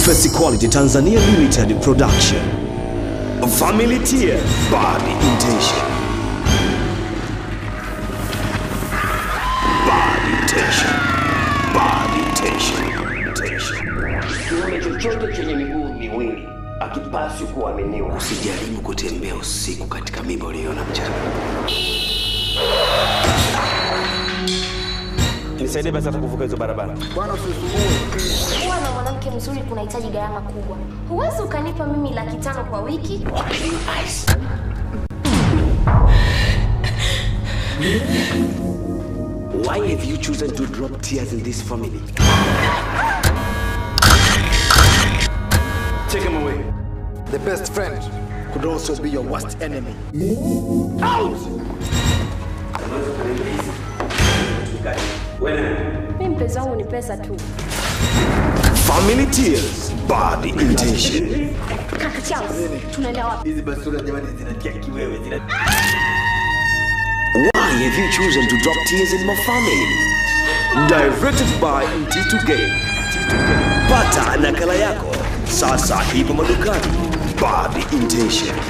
Tracy Quality Tanzania Limited Production. Family Tier Bad Intention. Bad Intention. Bad Intention. Intention. Kiumbe chochote chenye miguu miwili akipaswi kuaminiwa. Usijaribu kutembea usiku katika mimba uliyoona mchana. nisaidie basi hata kuvuka hizo barabara. Kuwa na mwanamke mzuri kunahitaji gharama kubwa. Huwezi ukanipa mimi laki tano kwa wiki. Why have you chosen to drop tears in this family? Take him away. The best friend could also be your worst enemy. Mimi mpenzi wangu ni pesa tu. Family Tears Bad Intention. Kaka Charles, tunaenda wapi? Hizi basura jamani zinatia kiwewe zina Why have you chosen to drop tears in my family? Directed by Mtitu Game. Pata nakala yako sasa, ipo madukani. Bad Intention.